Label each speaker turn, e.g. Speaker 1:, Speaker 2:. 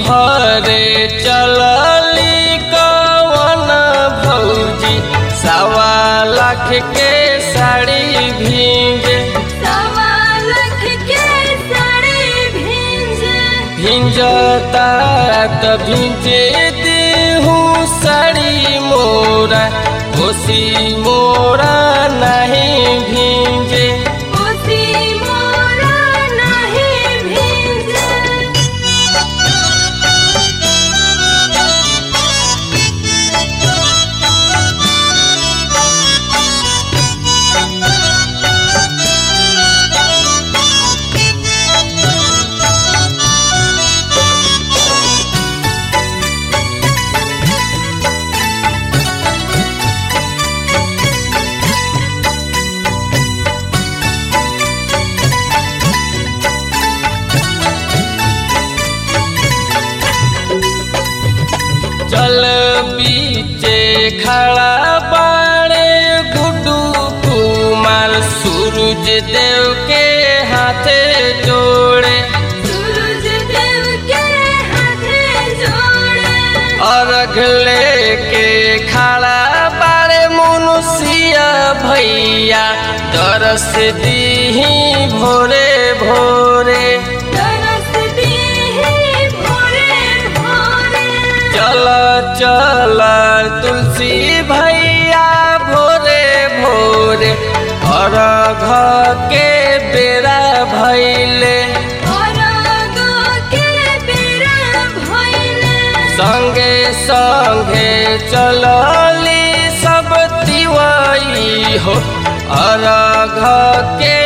Speaker 1: भरे चलली कवन भौजी सवा लाख के साड़ी भींगे
Speaker 2: सवा लाख के साड़ी भींजे
Speaker 1: भिंजता त भिंजे देहू साड़ी मोरा कोसी मोरा नहीं भींजे
Speaker 2: कोसी मोरा नहीं भींजे
Speaker 1: चल बीचे खड़ा बाड़े गुड्डू कुमार सूरज देव के हाथे जोड़े
Speaker 2: सूरज देव के हाथे जोड़े
Speaker 1: अर्घ लेके खड़ा बाड़े मनुष्य भैया दरस दीही भोरे भोरे
Speaker 2: तरस दीही भोरे भोरे
Speaker 1: चल चल तुलसी भैया भोरे भोरे अर्घ के बेरा भैले
Speaker 2: और गो के बेरा भइले
Speaker 1: संगे संगे चलली सब तिवाई हो अर्घ के